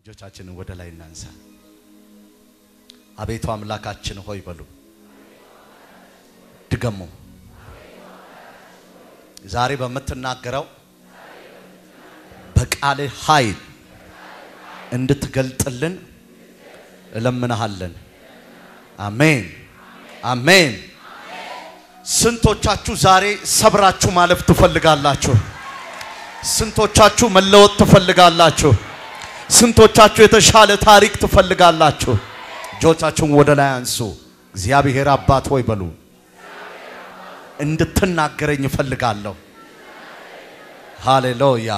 እጆቻችንን ወደ ላይ እናንሳ። አቤቱ አምላካችን ሆይ በሉ። ድገሙ። ዛሬ በምትናገረው በቃልህ ኃይል እንድትገልጥልን እለምናሃለን። አሜን አሜን። ስንቶቻችሁ ዛሬ ሰብራችሁ ማለፍ ትፈልጋላችሁ? ስንቶቻችሁ መለወጥ ትፈልጋላችሁ? ስንቶቻችሁ የተሻለ ታሪክ ትፈልጋላችሁ? እጆቻችሁን ወደ ላይ አንሱ። እግዚአብሔር አባት ሆይ በሉ። እንድትናገረኝ እፈልጋለሁ። ሃሌሉያ።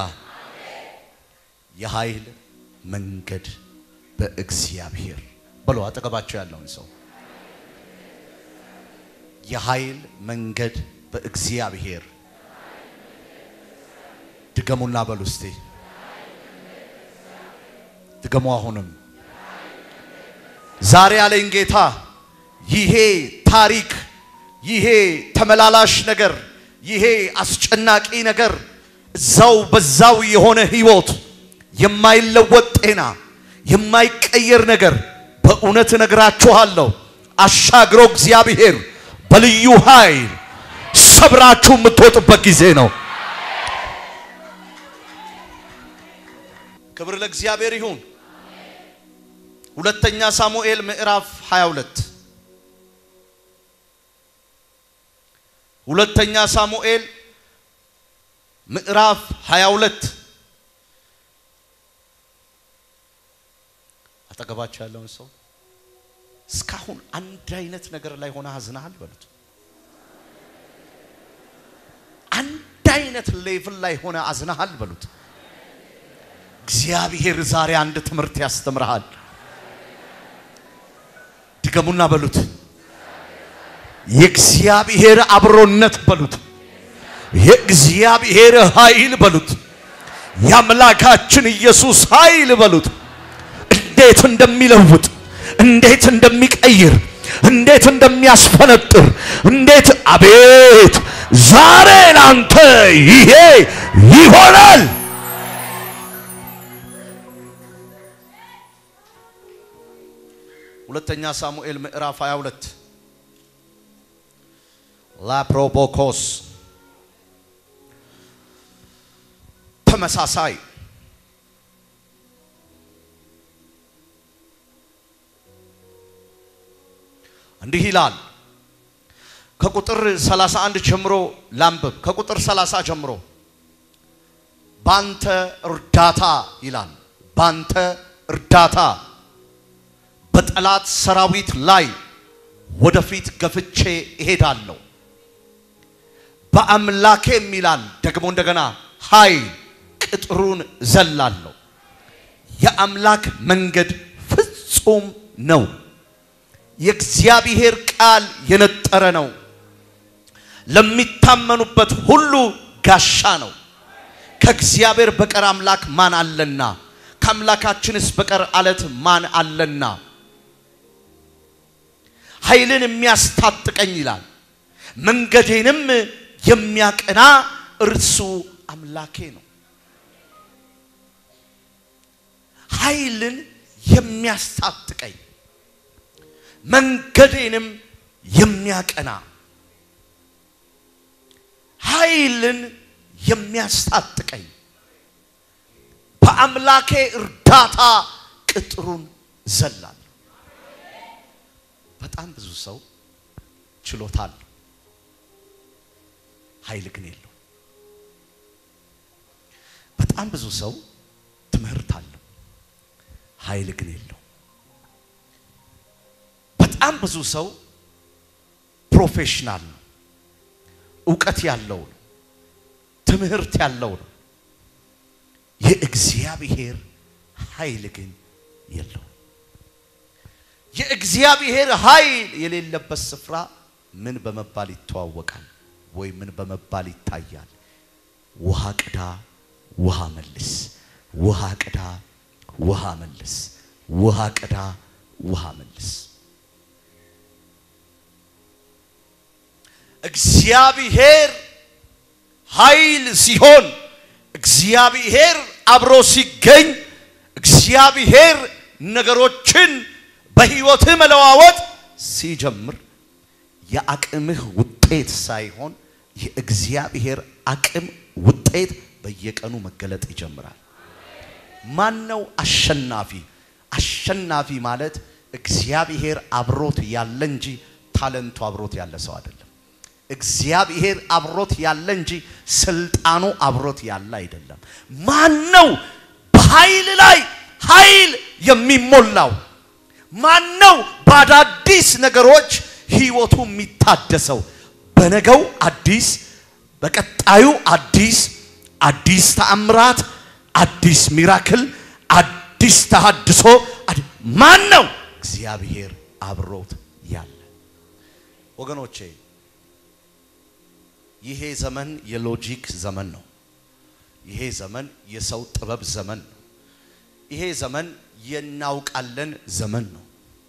የኃይል መንገድ በእግዚአብሔር በሉ። አጠገባቸው ያለውን ሰው የኃይል መንገድ በእግዚአብሔር ድገሙና በሉ እስቲ ድገሙ። አሁንም ዛሬ ያለኝ ጌታ ይሄ ታሪክ ይሄ ተመላላሽ ነገር ይሄ አስጨናቂ ነገር እዛው በዛው የሆነ ህይወት የማይለወጥ ጤና የማይቀየር ነገር በእውነት እነግራችኋለሁ አሻግሮ እግዚአብሔር በልዩ ኃይል ሰብራችሁ የምትወጡበት ጊዜ ነው። ክብር ለእግዚአብሔር ይሁን። ሁለተኛ ሳሙኤል ምዕራፍ 22 ሁለተኛ ሳሙኤል ምዕራፍ 22 አጠገባቸው ያለውን ሰው እስካሁን አንድ አይነት ነገር ላይ ሆነ አዝናሃል በሉት። አንድ አይነት ሌቭል ላይ ሆነ አዝናሃል በሉት። እግዚአብሔር ዛሬ አንድ ትምህርት ያስተምርሃል። ድገሙና በሉት። የእግዚአብሔር አብሮነት በሉት። የእግዚአብሔር ኃይል በሉት። የአምላካችን ኢየሱስ ኃይል በሉት። እንዴት እንደሚለውጥ እንዴት እንደሚቀይር እንዴት እንደሚያስፈነጥር እንዴት አቤት! ዛሬ ላንተ ይሄ ይሆናል። ሁለተኛ ሳሙኤል ምዕራፍ 22 ላፕሮቦኮስ ተመሳሳይ እንዲህ ይላል። ከቁጥር 31 ጀምሮ ላንብብ። ከቁጥር 30 ጀምሮ ባንተ እርዳታ ይላል። ባንተ እርዳታ በጠላት ሰራዊት ላይ ወደፊት ገፍቼ እሄዳለሁ። በአምላኬም ይላል ደግሞ እንደገና ኃይል ቅጥሩን ዘላለሁ። የአምላክ መንገድ ፍጹም ነው። የእግዚአብሔር ቃል የነጠረ ነው። ለሚታመኑበት ሁሉ ጋሻ ነው። ከእግዚአብሔር በቀር አምላክ ማን አለና? ከአምላካችንስ በቀር አለት ማን አለና? ኃይልን የሚያስታጥቀኝ ይላል። መንገዴንም የሚያቀና እርሱ አምላኬ ነው። ኃይልን የሚያስታጥቀኝ መንገዴንም የሚያቀና ኃይልን የሚያስታጥቀኝ በአምላኬ እርዳታ ቅጥሩን ዘላለሁ። በጣም ብዙ ሰው ችሎታ አለው፣ ኃይል ግን የለው። በጣም ብዙ ሰው ትምህርት አለው፣ ኃይል ግን የለው። በጣም ብዙ ሰው ፕሮፌሽናል ነው፣ እውቀት ያለው ነው፣ ትምህርት ያለው ነው። የእግዚአብሔር ኃይል ግን የለው። የእግዚአብሔር ኃይል የሌለበት ስፍራ ምን በመባል ይተዋወቃል? ወይ ምን በመባል ይታያል? ውሃ ቅዳ፣ ውሃ መልስ፣ ውሃ ቅዳ፣ ውሃ መልስ፣ ውሃ ቅዳ፣ ውሃ መልስ። እግዚአብሔር ኃይል ሲሆን እግዚአብሔር አብሮ ሲገኝ እግዚአብሔር ነገሮችን በህይወትህ መለዋወጥ ሲጀምር የአቅምህ ውጤት ሳይሆን የእግዚአብሔር አቅም ውጤት በየቀኑ መገለጥ ይጀምራል። ማን ነው አሸናፊ? አሸናፊ ማለት እግዚአብሔር አብሮት ያለ እንጂ ታለንቱ አብሮት ያለ ሰው አይደለም። እግዚአብሔር አብሮት ያለ እንጂ ስልጣኑ አብሮት ያለ አይደለም። ማን ነው በኃይል ላይ ኃይል የሚሞላው? ማን ነው በአዳዲስ ነገሮች ህይወቱ የሚታደሰው? በነገው አዲስ፣ በቀጣዩ አዲስ፣ አዲስ ተአምራት፣ አዲስ ሚራክል፣ አዲስ ተሃድሶ ማን ነው? እግዚአብሔር አብሮት ያለ ወገኖቼ ይሄ ዘመን የሎጂክ ዘመን ነው። ይሄ ዘመን የሰው ጥበብ ዘመን ነው። ይሄ ዘመን የናውቃለን ዘመን ነው።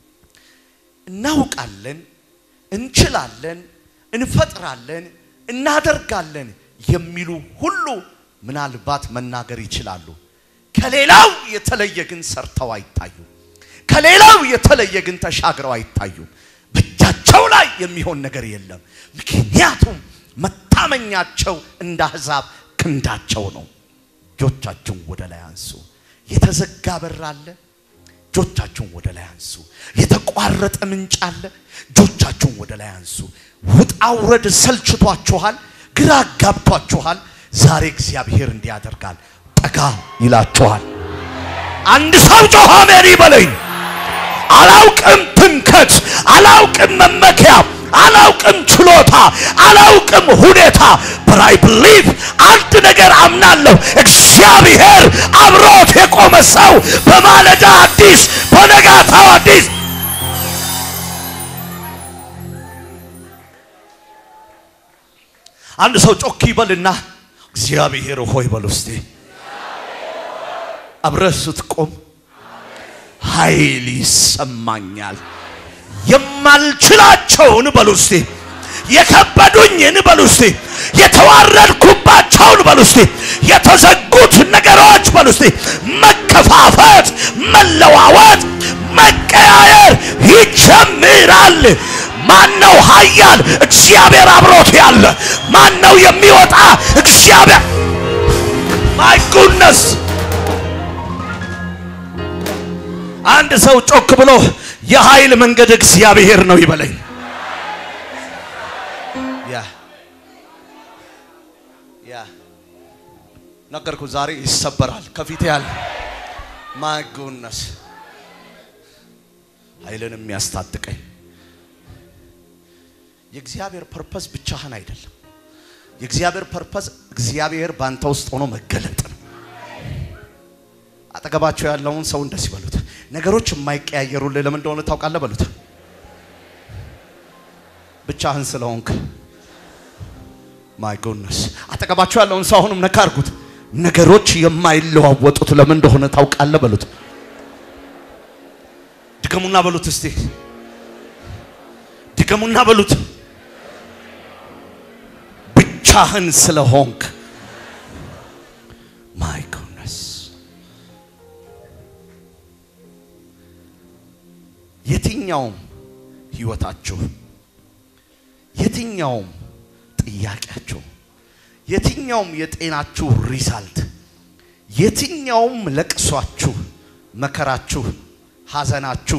እናውቃለን፣ እንችላለን፣ እንፈጥራለን፣ እናደርጋለን የሚሉ ሁሉ ምናልባት መናገር ይችላሉ። ከሌላው የተለየ ግን ሰርተው አይታዩም። ከሌላው የተለየ ግን ተሻግረው አይታዩም። በእጃቸው ላይ የሚሆን ነገር የለም። ምክንያቱም መታመኛቸው እንደ አሕዛብ ክንዳቸው ነው። እጆቻችሁን ወደ ላይ አንሱ። የተዘጋ በር አለ። እጆቻችሁን ወደ ላይ አንሱ። የተቋረጠ ምንጭ አለ። እጆቻችሁን ወደ ላይ አንሱ። ውጣ ውረድ ሰልችቷችኋል፣ ግራ ጋብቷችኋል። ዛሬ እግዚአብሔር እንዲህ ያደርጋል። ጠጋ ይላችኋል። አንድ ሰው ጮኸ አሜን ይበለኝ። አላውቅም ትምከት፣ አላውቅም መመኪያ፣ አላውቅም ችሎታ፣ አላውቅም ሁኔታ በራይ ብሊቭ አንድ ነገር አምናለሁ። እግዚአብሔር አብሮት የቆመ ሰው በማለዳ አዲስ፣ በነጋታው አዲስ አንድ ሰው ጮክ ይበልና እግዚአብሔር ሆይ በል ውስጤ አብረህ ስትቆም ኃይል ይሰማኛል። የማልችላቸውን በሉ እስቲ፣ የከበዱኝን በሉ እስቲ፣ የተዋረድኩባቸውን በሉ እስቲ፣ የተዘጉት ነገሮች በሉ እስቲ፣ መከፋፈት፣ መለዋወጥ፣ መቀያየር ይጀምራል። ማን ነው ኃያል? እግዚአብሔር አብሮት ያለ ማን ነው? የሚወጣ እግዚአብሔር ማይ ጉድነስ አንድ ሰው ጮክ ብሎ የኃይል መንገድ እግዚአብሔር ነው ይበለኝ። ያ ያ ነገርኩ። ዛሬ ይሰበራል። ከፊት ያለ ማይ ጉድነስ ኃይልን የሚያስታጥቀኝ የእግዚአብሔር ፐርፐዝ ብቻህን አይደለም። የእግዚአብሔር ፐርፐዝ እግዚአብሔር ባንተ ውስጥ ሆኖ መገለጥ ነው። አጠገባቸው ያለውን ሰው እንደዚህ በሉት፣ ነገሮች የማይቀያየሩልህ ለምን እንደሆነ ታውቃለህ በሉት። ብቻህን ስለሆንክ። ማይ ጎድነስ አጠገባቸው ያለውን ሰው አሁንም ነካ አድርጉት። ነገሮች የማይለዋወጡት ለምን እንደሆነ ታውቃለህ በሉት። ድገሙና በሉት እስቲ ድገሙና በሉት። ብቻህን ስለሆንክ ማይ ጎድነስ የትኛውም ህይወታችሁ የትኛውም ጥያቄያችሁ የትኛውም የጤናችሁ ሪዛልት የትኛውም ለቅሷችሁ፣ መከራችሁ፣ ሐዘናችሁ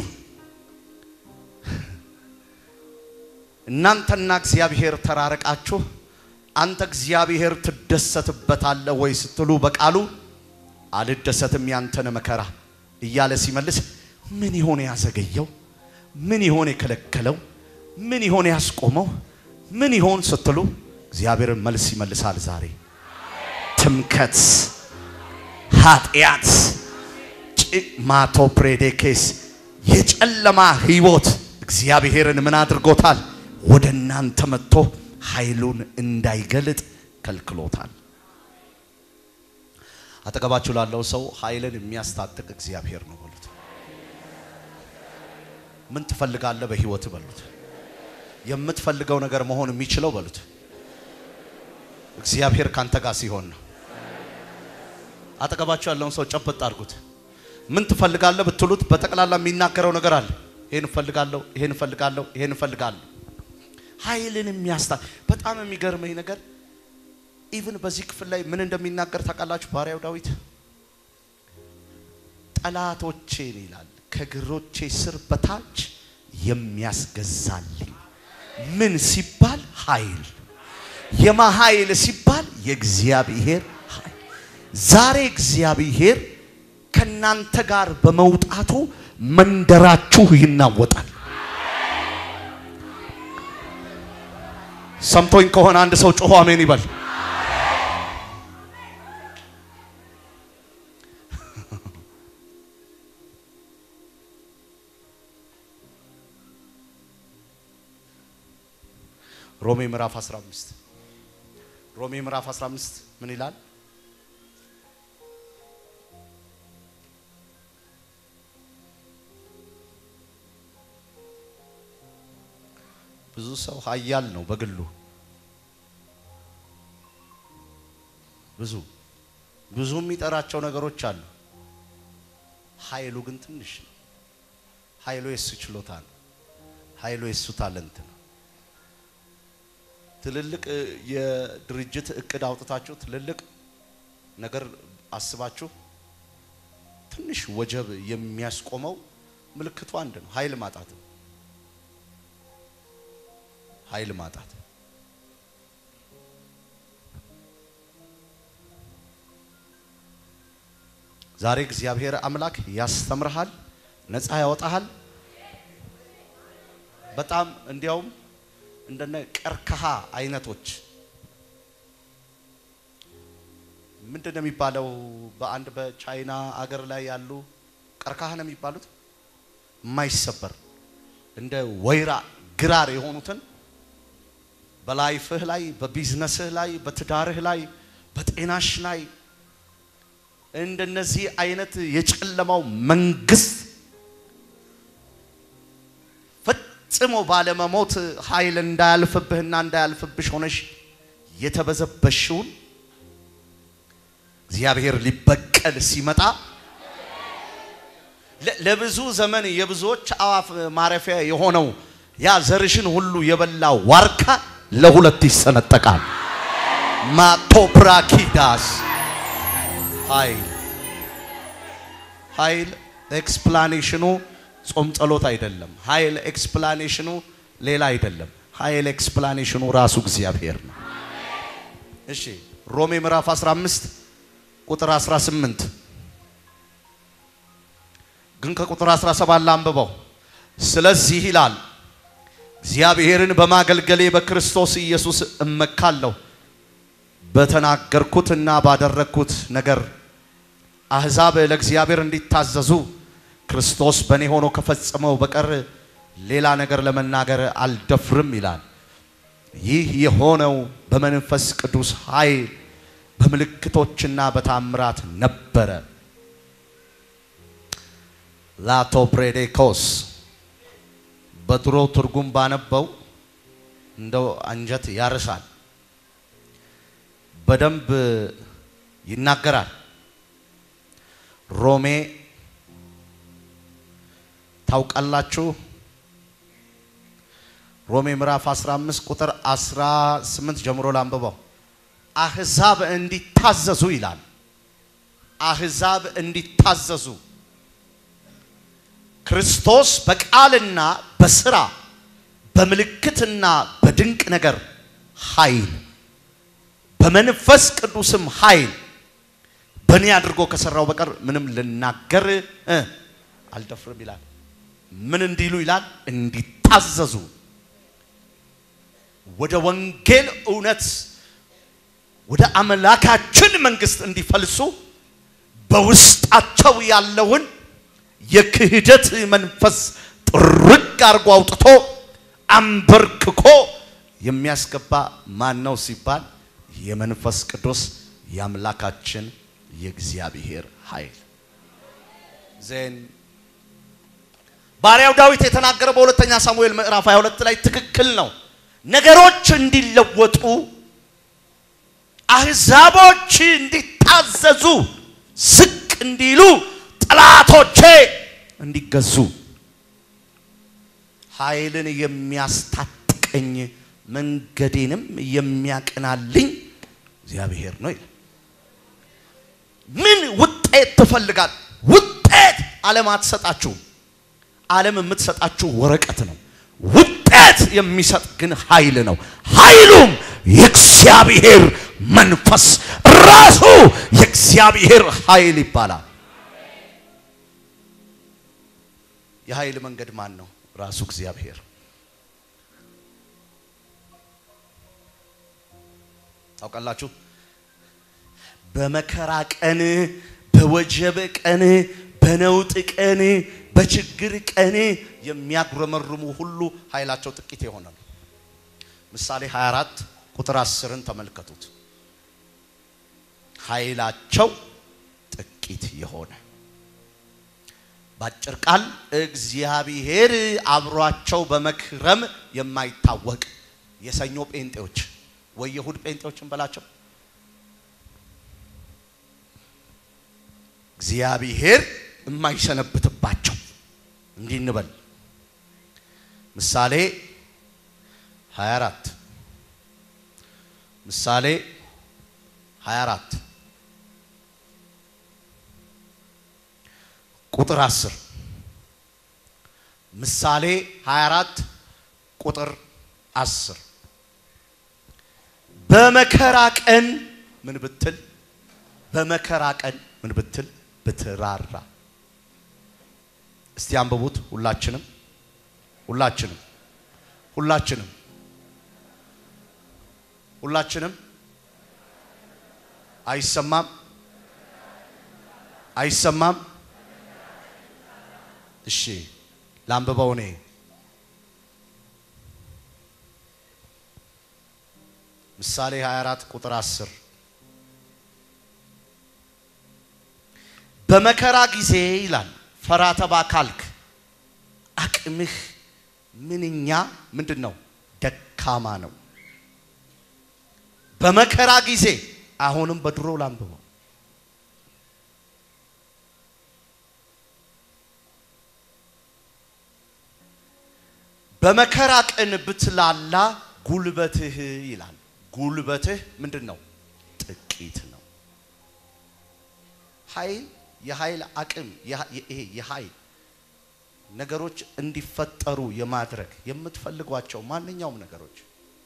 እናንተና እግዚአብሔር ተራርቃችሁ አንተ እግዚአብሔር ትደሰትበታለህ ወይ ስትሉ በቃሉ አልደሰትም ያንተን መከራ እያለ ሲመልስ ምን ይሆን ያዘገየው? ምን ይሆን የከለከለው? ምን ይሆን ያስቆመው? ምን ይሆን ስትሉ እግዚአብሔርን መልስ ይመልሳል። ዛሬ ትምከት፣ ኃጢአት፣ ማቶ ፕሬዴኬስ የጨለማ ህይወት እግዚአብሔርን ምን አድርጎታል? ወደ እናንተ መጥቶ ኃይሉን እንዳይገልጥ ከልክሎታል። አጠገባችሁ ላለው ሰው ኃይልን የሚያስታጥቅ እግዚአብሔር ነው በሉት። ምን ትፈልጋለህ በህይወት በሉት። የምትፈልገው ነገር መሆን የሚችለው በሉት እግዚአብሔር ካንተ ጋር ሲሆን ነው። አጠገባችሁ ያለውን ሰው ጨበጥ አድርጉት። ምን ትፈልጋለህ ብትሉት በጠቅላላ የሚናገረው ነገር አለ። ይሄን እፈልጋለሁ፣ ይሄን እፈልጋለሁ፣ ይሄን እፈልጋለሁ። ኃይልን የሚያስታ በጣም የሚገርመኝ ነገር ኢቭን በዚህ ክፍል ላይ ምን እንደሚናገር ታውቃላችሁ? ባሪያው ዳዊት ጠላቶቼን ይላል ከእግሮቼ ስር በታች የሚያስገዛልኝ ምን ሲባል ኃይል የማ ኃይል ሲባል የእግዚአብሔር ኃይል። ዛሬ እግዚአብሔር ከናንተ ጋር በመውጣቱ መንደራችሁ ይናወጣል። ሰምቶኝ ከሆነ አንድ ሰው ጮሆ አሜን ይበል። ሮሜ ምዕራፍ 15 ሮሜ ምዕራፍ 15 ምን ይላል? ብዙ ሰው ኃያል ነው በግሉ ብዙ ብዙ የሚጠራቸው ነገሮች አሉ። ኃይሉ ግን ትንሽ ነው። ኃይሉ የሱ ችሎታ ነው። ኃይሉ የሱ ታለንት ነው። ትልልቅ የድርጅት እቅድ አውጥታችሁ ትልልቅ ነገር አስባችሁ ትንሽ ወጀብ የሚያስቆመው ምልክቱ አንድ ነው፣ ኃይል ማጣት ነው። ኃይል ማጣት ዛሬ እግዚአብሔር አምላክ ያስተምርሃል፣ ነፃ ያወጣሃል። በጣም እንዲያውም እንደነ ቀርከሃ አይነቶች ምንድን ነው የሚባለው? በአንድ በቻይና አገር ላይ ያሉ ቀርከሃ ነው የሚባሉት የማይሰበር እንደ ወይራ ግራር የሆኑትን በላይፍህ ላይ በቢዝነስህ ላይ በትዳርህ ላይ በጤናሽ ላይ እንደነዚህ አይነት የጨለማው መንግስት ፈጽሞ ባለመሞት ኃይል እንዳያልፍብህና እንዳያልፍብሽ ሆነሽ የተበዘበሽውን እግዚአብሔር ሊበቀል ሲመጣ ለብዙ ዘመን የብዙዎች አዋፍ ማረፊያ የሆነው ያ ዘርሽን ሁሉ የበላ ዋርካ ለሁለት ይሰነጠቃል። ማቶፕራኪዳስ ኃይል ኃይል ኤክስፕላኔሽኑ ጾም ጸሎት አይደለም። ኃይል ኤክስፕላኔሽኑ ሌላ አይደለም። ኃይል ኤክስፕላኔሽኑ ራሱ እግዚአብሔር ነው። እሺ ሮሜ ምዕራፍ 15 ቁጥር 18 ግን ከቁጥር 17 ላንብበው። ስለዚህ ይላል እግዚአብሔርን በማገልገሌ በክርስቶስ ኢየሱስ እመካለሁ። በተናገርኩትና ባደረግኩት ነገር አሕዛብ ለእግዚአብሔር እንዲታዘዙ ክርስቶስ በእኔ ሆኖ ከፈጸመው በቀር ሌላ ነገር ለመናገር አልደፍርም ይላል። ይህ የሆነው በመንፈስ ቅዱስ ኃይል በምልክቶችና በታምራት ነበረ። ላቶ ፕሬዴኮስ በድሮ ትርጉም ባነበው እንደው አንጀት ያርሳል። በደንብ ይናገራል። ሮሜ ታውቃላችሁ። ሮሜ ምዕራፍ 15 ቁጥር 18 ጀምሮ ላንብበው። አሕዛብ እንዲታዘዙ ይላል። አሕዛብ እንዲታዘዙ ክርስቶስ በቃልና በስራ በምልክትና በድንቅ ነገር ኃይል በመንፈስ ቅዱስም ኃይል በእኔ አድርጎ ከሰራው በቀር ምንም ልናገር እ አልደፍርም ይላል። ምን እንዲሉ ይላል? እንዲታዘዙ ወደ ወንጌል እውነት ወደ አምላካችን መንግስት እንዲፈልሱ በውስጣቸው ያለውን የክህደት መንፈስ ጥርግ አድርጎ አውጥቶ አንበርክኮ የሚያስገባ ማን ነው ሲባል የመንፈስ ቅዱስ የአምላካችን የእግዚአብሔር ኃይል ዜን ባሪያው ዳዊት የተናገረው በሁለተኛ ሳሙኤል ምዕራፍ 22 ላይ ትክክል ነው። ነገሮች እንዲለወጡ አሕዛቦች እንዲታዘዙ ዝቅ እንዲሉ ጠላቶቼ እንዲገዙ ኃይልን የሚያስታጥቀኝ መንገዴንም የሚያቅናልኝ እግዚአብሔር ነው ይላል። ምን ውጤት ትፈልጋል? ውጤት ዓለም አትሰጣችሁም። ዓለም የምትሰጣችሁ ወረቀት ነው። ውጤት የሚሰጥ ግን ኃይል ነው። ኃይሉም የእግዚአብሔር መንፈስ ራሱ የእግዚአብሔር ኃይል ይባላል። የኃይል መንገድ ማን ነው? ራሱ እግዚአብሔር። ታውቃላችሁ፣ በመከራ ቀን፣ በወጀብ ቀን፣ በነውጥ ቀን፣ በችግር ቀን የሚያጉረመርሙ ሁሉ ኃይላቸው ጥቂት የሆነ ነው። ምሳሌ 24 ቁጥር 10ን ተመልከቱት። ኃይላቸው ጥቂት የሆነ ባጭር ቃል እግዚአብሔር አብሯቸው በመክረም የማይታወቅ የሰኞ ጴንጤዎች ወይ የእሁድ ጴንጤዎችን በላቸው እግዚአብሔር የማይሰነብትባቸው እንዲህ እንበል። ምሳሌ 24 ምሳሌ 24 ቁጥር 10 ምሳሌ 24 ቁጥር 10 በመከራ ቀን ምን ብትል በመከራ ቀን ምን ብትል ብትራራ። እስቲ አንብቡት። ሁላችንም ሁላችንም ሁላችንም ሁላችንም አይሰማም አይሰማም። እሺ ላንብበው እኔ ምሳሌ 24 ቁጥር 10 በመከራ ጊዜ ይላል ፈራ ተባ ካልክ አቅምህ ምንኛ ምንድን ነው? ደካማ ነው። በመከራ ጊዜ አሁንም በድሮ ላንብበው በመከራ ቀን ብትላላ ጉልበትህ ይላል። ጉልበትህ ምንድን ነው? ጥቂት ነው። ኃይል የኃይል አቅም ይሄ የኃይል ነገሮች እንዲፈጠሩ የማድረግ የምትፈልጓቸው ማንኛውም ነገሮች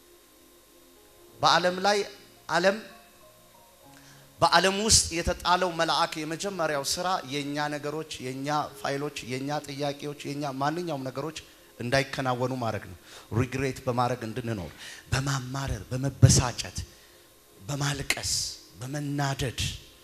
በዓለም ላይ ዓለም በዓለም ውስጥ የተጣለው መልአክ የመጀመሪያው ስራ የኛ ነገሮች፣ የኛ ፋይሎች፣ የኛ ጥያቄዎች፣ የኛ ማንኛውም ነገሮች እንዳይከናወኑ ማድረግ ነው። ሪግሬት በማድረግ እንድንኖር፣ በማማረር፣ በመበሳጨት፣ በማልቀስ፣ በመናደድ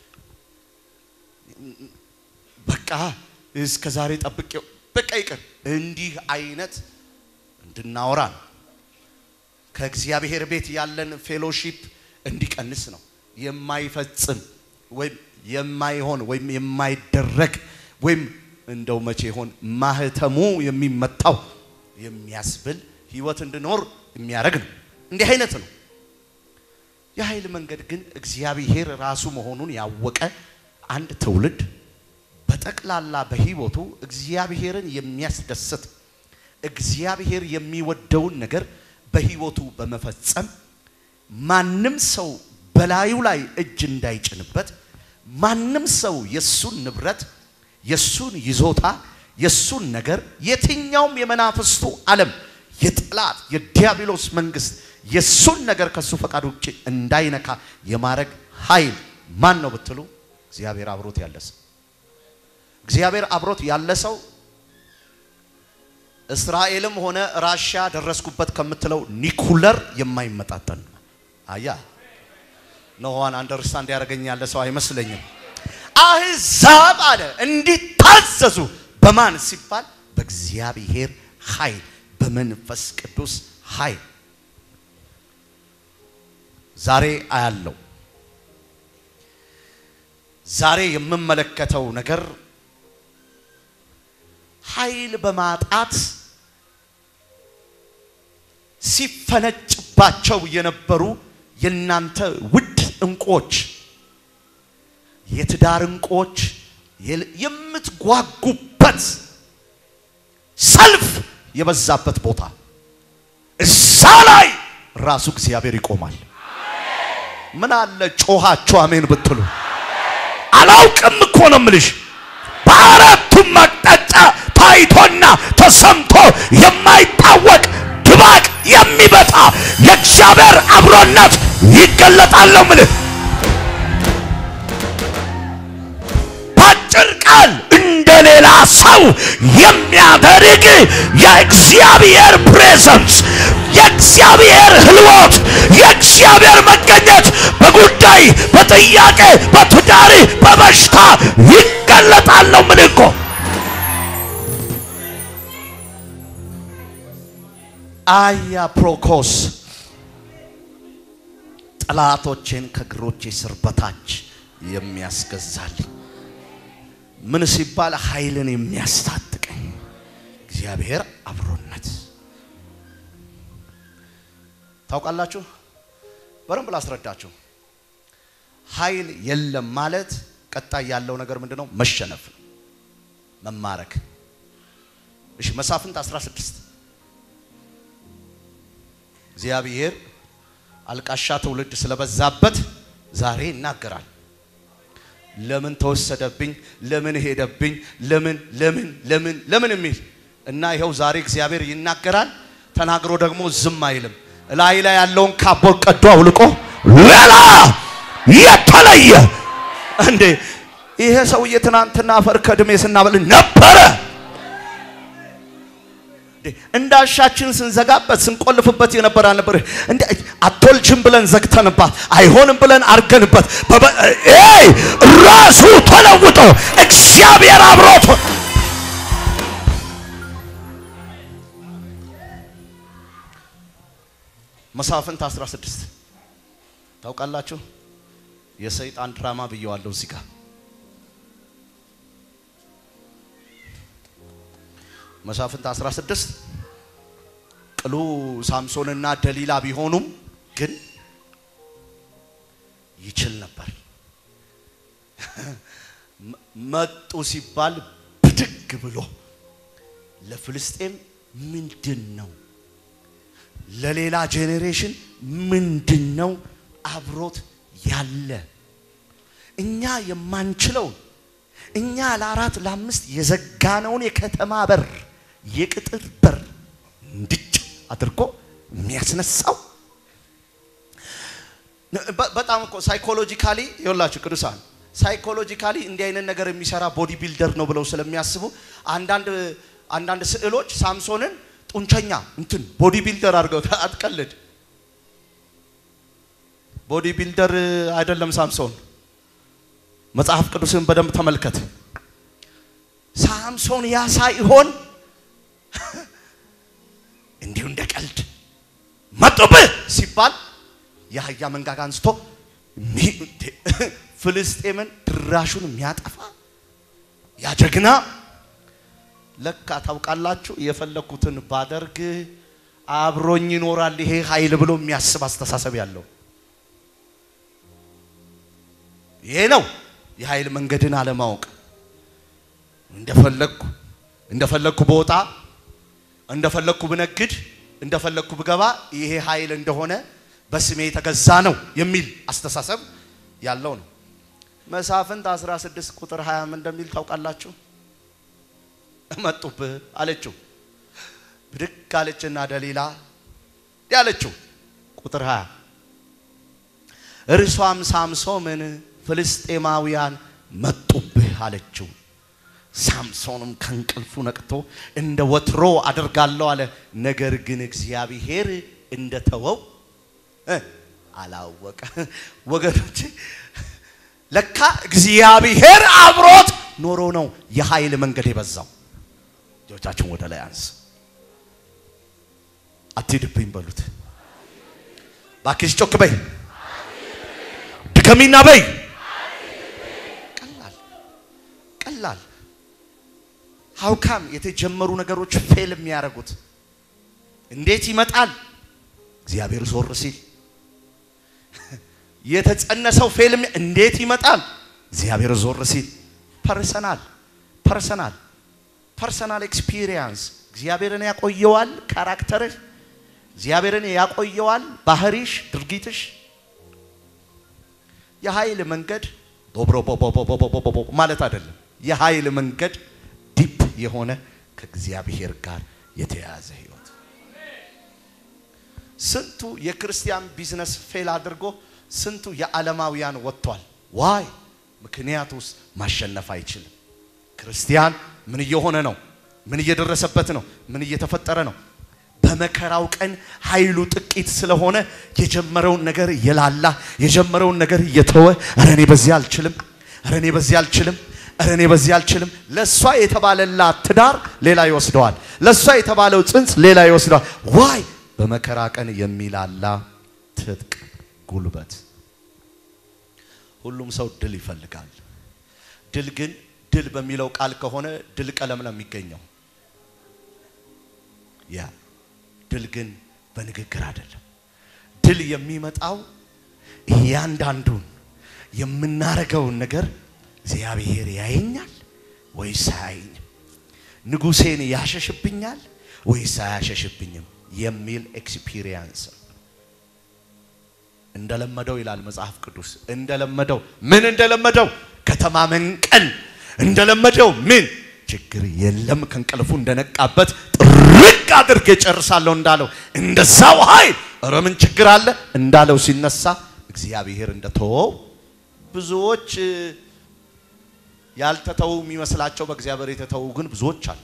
በቃ እስከ ዛሬ ጠብቄው በቃ ይቅር እንዲህ አይነት እንድናወራ ነው። ከእግዚአብሔር ቤት ያለን ፌሎሺፕ እንዲቀንስ ነው። የማይፈጽም ወይም የማይሆን ወይም የማይደረግ ወይም እንደው መቼ ይሆን ማህተሙ የሚመታው የሚያስብል ህይወት እንድኖር የሚያደርግ ነው። እንዲህ አይነት ነው። የኃይል መንገድ ግን እግዚአብሔር ራሱ መሆኑን ያወቀ አንድ ትውልድ በጠቅላላ በህይወቱ እግዚአብሔርን የሚያስደስት እግዚአብሔር የሚወደውን ነገር በህይወቱ በመፈጸም ማንም ሰው በላዩ ላይ እጅ እንዳይጭንበት ማንም ሰው የሱን ንብረት የሱን ይዞታ የሱን ነገር የትኛውም የመናፍስቱ ዓለም የጠላት የዲያብሎስ መንግስት የሱን ነገር ከሱ ፈቃድ ውጭ እንዳይነካ የማድረግ ኃይል ማን ነው ብትሉ እግዚአብሔር አብሮት ያለ ሰው እግዚአብሔር አብሮት ያለ ሰው እስራኤልም ሆነ ራሻ ደረስኩበት ከምትለው ኒኩለር የማይመጣጠን አያ ኖዋን አንደርስታንድ ያደረገኝ ያለ ሰው አይመስለኝም። አህዛብ አለ እንዲታዘዙ በማን ሲባል በእግዚአብሔር ኃይል በመንፈስ ቅዱስ ኃይል ዛሬ አያለው። ዛሬ የምመለከተው ነገር ኃይል በማጣት ሲፈነጭባቸው የነበሩ የናንተ ውድ እንቁዎች፣ የትዳር እንቁዎች፣ የምትጓጉበት ሰልፍ የበዛበት ቦታ እዛ ላይ ራሱ እግዚአብሔር ይቆማል። ምን አለ ጮኻችሁ አሜን ብትሉ። አላውቅም እኮ ነው የምልሽ። በአራቱም አቅጣጫ ታይቶና ተሰምቶ የማይታወቅ ድባቅ የሚመታ የእግዚአብሔር አብሮነት ይገለጣል ነው የምልህ። በአጭር ቃል እንደ ሌላ ሰው የሚያደርግ የእግዚአብሔር ፕሬዘንስ፣ የእግዚአብሔር ህልወት፣ የእግዚአብሔር መገኘት በጉዳይ በጥያቄ በትዳሪ በበሽታ ይገለጣል ነው የምልህ እኮ። አያ ፕሮኮስ ጠላቶቼን ከእግሮቼ ስር በታች የሚያስገዛልኝ ምን ሲባል ኃይልን የሚያስታጥቀኝ እግዚአብሔር አብሮነት ታውቃላችሁ። በደንብ ላስረዳችሁ። ኃይል የለም ማለት ቀጣይ ያለው ነገር ምንድን ነው? መሸነፍ ነው፣ መማረክ። እሺ መሳፍንት 16 እግዚአብሔር አልቃሻ ትውልድ ስለበዛበት ዛሬ ይናገራል። ለምን ተወሰደብኝ፣ ለምን ሄደብኝ፣ ለምን ለምን ለምን ለምን የሚል እና ይኸው ዛሬ እግዚአብሔር ይናገራል። ተናግሮ ደግሞ ዝም አይልም። ላይ ላይ ያለውን ካቦት ቀዶ አውልቆ ሌላ የተለየ እንዴ! ይሄ ሰውዬ ትናንትና አፈር ከድሜ ስናበል ነበረ። እንዳሻችን ስንዘጋበት ስንቆልፍበት የነበረ አልነበረ እንዴ? አትወልጅም ብለን ዘግተንባት አይሆንም ብለን አርገንበት ኤይ ራሱ ተለውጦ እግዚአብሔር አብሮት መሳፍንት 16 ታውቃላችሁ። የሰይጣን ድራማ ብየዋለሁ እዚህ ጋር መሳፍንት 16 ቅሉ ሳምሶንና ደሊላ ቢሆኑም ግን ይችል ነበር። መጡ ሲባል ብድግ ብሎ ለፍልስጤም ምንድን ነው ለሌላ ጄኔሬሽን ምንድን ነው አብሮት ያለ እኛ የማንችለውን እኛ ለአራት ለአምስት የዘጋነውን የከተማ በር የቅጥር በር እንድጭ አድርጎ የሚያስነሳው በጣም እኮ ሳይኮሎጂካሊ ይኸውላችሁ ቅዱሳን ሳይኮሎጂካሊ እንዲህ አይነት ነገር የሚሰራ ቦዲ ቢልደር ነው ብለው ስለሚያስቡ አንዳንድ አንዳንድ ስዕሎች ሳምሶንን ጡንቸኛ እንትን ቦዲ ቢልደር አድርገው አትቀልድ። ቦዲ ቢልደር አይደለም ሳምሶን። መጽሐፍ ቅዱስን በደንብ ተመልከት። ሳምሶን ያ ሳይሆን እንዲሁ እንደ ቀልድ መጡብህ ሲባል የአህያ መንጋጋ አንስቶ ፍልስጤምን ድራሹን የሚያጠፋ ያ ጀግና ለካ ታውቃላችሁ፣ የፈለኩትን ባደርግ አብሮኝ ይኖራል ይሄ ኃይል ብሎ የሚያስብ አስተሳሰብ ያለው ይሄ ነው የኃይል መንገድን አለማወቅ። እንደፈለግኩ እንደፈለግኩ በወጣ እንደፈለግኩ ብነግድ እንደፈለግኩ ብገባ ይሄ ኃይል እንደሆነ በስሜ የተገዛ ነው የሚል አስተሳሰብ ያለው ነው። መሳፍንት 16 ቁጥር 20 ምን እንደሚል ታውቃላችሁ? መጡብህ አለችው። ብድግ አለችና ደሊላ ያለችው ቁጥር 20 እርሷም ሳምሶምን ፍልስጤማውያን መጡብህ አለችው። ሳምሶንም ከእንቅልፉ ነቅቶ እንደ ወትሮ አደርጋለሁ አለ። ነገር ግን እግዚአብሔር እንደተወው አላወቀ። ወገኖች ለካ እግዚአብሔር አብሮት ኖሮ ነው የኃይል መንገድ የበዛው። እጆቻችሁን ወደ ላይ አንስ። አትሂድብኝ በሉት። ባክሽ ጮክ በይ፣ ድከሚና በይ። ቀላል ቀላል ሀውካም የተጀመሩ ነገሮች ፌል የሚያደርጉት እንዴት ይመጣል? እግዚአብሔር ዞር ሲል የተጸነሰው ፌል እንዴት ይመጣል? እግዚአብሔር ዞር ሲል ፐርሰናል ፐርሰናል ፐርሰናል ኤክስፒሪየንስ እግዚአብሔርን ያቆየዋል ካራክተርህ እግዚአብሔርን ያቆየዋል ባህሪሽ ድርጊትሽ የኃይል መንገድ ቦብሮ ቦቦቦቦቦቦ ማለት አይደለም የኃይል መንገድ ዲፕ የሆነ ከእግዚአብሔር ጋር የተያያዘ ህይወት ስንቱ የክርስቲያን ቢዝነስ ፌል አድርጎ ስንቱ የዓለማውያን ወጥቷል ዋይ ምክንያቱስ ማሸነፍ አይችልም ክርስቲያን ምን እየሆነ ነው ምን እየደረሰበት ነው ምን እየተፈጠረ ነው በመከራው ቀን ኃይሉ ጥቂት ስለሆነ የጀመረውን ነገር እየላላ የጀመረውን ነገር እየተወ ኧረ እኔ በዚህ አልችልም ኧረ እኔ በዚህ አልችልም ኧረ እኔ በዚህ አልችልም ለእሷ የተባለላት ትዳር ሌላ ይወስደዋል ለእሷ የተባለው ጽንስ ሌላ ይወስደዋል ዋይ በመከራ ቀን የሚላላ ትጥቅ ጉልበት ሁሉም ሰው ድል ይፈልጋል ድል ግን ድል በሚለው ቃል ከሆነ ድል ቀለም ነው የሚገኘው ያ ድል ግን በንግግር አይደለም ድል የሚመጣው እያንዳንዱን የምናረገውን ነገር እግዚአብሔር ያየኛል ወይስ አያየኝም ንጉሴን ያሸሽብኛል ወይስ አያሸሽብኝም የሚል ኤክስፒሪየንስ እንደለመደው ይላል መጽሐፍ ቅዱስ እንደለመደው ምን እንደለመደው ከተማ መንቀል እንደለመደው ምን ችግር የለም ከእንቅልፉ እንደነቃበት ጥርቅ አድርጌ ጨርሳለሁ እንዳለው እንደዛው ኃይል ኧረ ምን ችግር አለ እንዳለው ሲነሳ እግዚአብሔር እንደተወው ብዙዎች ያልተተው የሚመስላቸው በእግዚአብሔር የተተዉ ግን ብዙዎች አሉ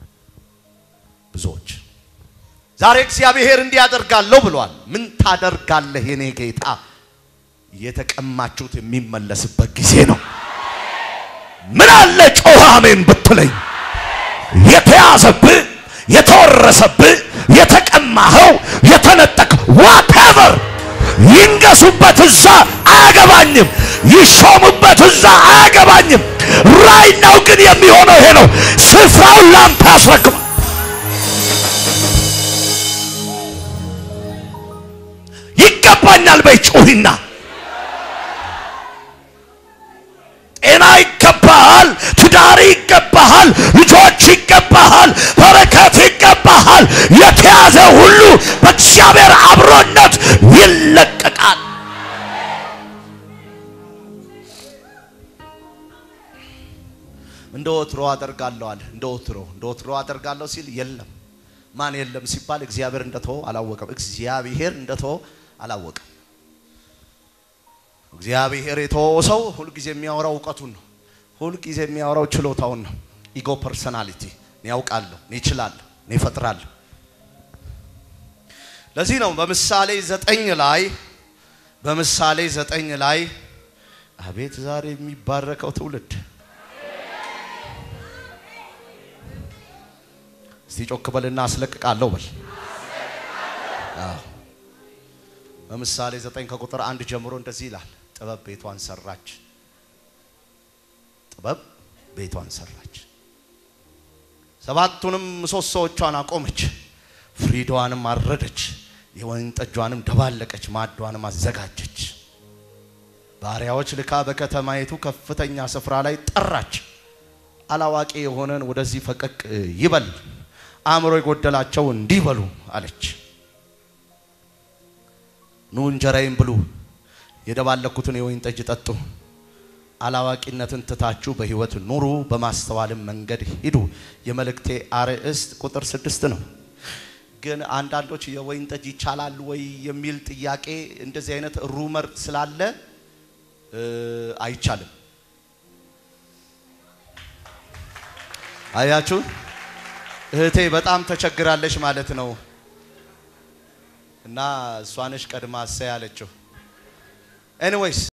ብዙዎች ዛሬ እግዚአብሔር እንዲያደርጋለሁ ብሏል ምን ታደርጋለህ የኔ ጌታ የተቀማችሁት የሚመለስበት ጊዜ ነው ምን አለ ጮኸ አሜን ብትለኝ የተያዘብህ የተወረሰብህ የተቀማኸው የተነጠቅ ዋቴቨር ይንገሱበት እዛ አያገባኝም ይሾሙበት እዛ አያገባኝም ራይ ነው ግን የሚሆነው ይሄ ነው ስፍራውን ላንተ ያስረክባል ይገባኛል በይ ጩሂና ጤና ይገባሃል ትዳር ይገባሃል ልጆች ይገባሃል በረከት ይገባሃል የተያዘ ሁሉ በእግዚአብሔር አብሮነት ይለቀቃል እንደ ወትሮ አደርጋለዋል እንደ ወትሮ እንደ ወትሮ አደርጋለሁ ሲል የለም ማን የለም ሲባል እግዚአብሔር እንደተወ አላወቀም እግዚአብሔር እንደተወ አላወቀም እግዚአብሔር የተወው ሰው ሁልጊዜ የሚያወራው እውቀቱን ነው ሁልጊዜ የሚያወራው ችሎታውን ነው ኢጎ ፐርሰናሊቲ እኔ ያውቃለሁ እኔ እችላለሁ እኔ እፈጥራለሁ ለዚህ ነው በምሳሌ ዘጠኝ ላይ በምሳሌ ዘጠኝ ላይ አቤት ዛሬ የሚባረከው ትውልድ እስቲ ጮክ በልና አስለቅቃለሁ በል አዎ በምሳሌ ዘጠኝ ከቁጥር አንድ ጀምሮ እንደዚህ ይላል ጥበብ ቤቷን ሰራች ጥበብ ቤቷን ሰራች ሰባቱንም ምሰሶዎቿን አቆመች ፍሪዳዋንም አረደች የወይን ጠጇንም ደባለቀች ማዷንም አዘጋጀች ባሪያዎች ልካ በከተማይቱ ከፍተኛ ስፍራ ላይ ጠራች አላዋቂ የሆነን ወደዚህ ፈቀቅ ይበል አእምሮ የጎደላቸው እንዲበሉ አለች ኑ እንጀራዬን ብሉ የደባለኩትን የወይን ጠጅ ጠጡ አላዋቂነትን ትታችሁ በህይወት ኑሩ በማስተዋልም መንገድ ሂዱ የመልእክቴ አርዕስት ቁጥር ስድስት ነው ግን አንዳንዶች የወይን ጠጅ ይቻላል ወይ የሚል ጥያቄ እንደዚህ አይነት ሩመር ስላለ አይቻልም አያችሁ እህቴ በጣም ተቸግራለች ማለት ነው እና እሷነሽ ቀድማ እሰይ ያለችው ኤኒዌይስ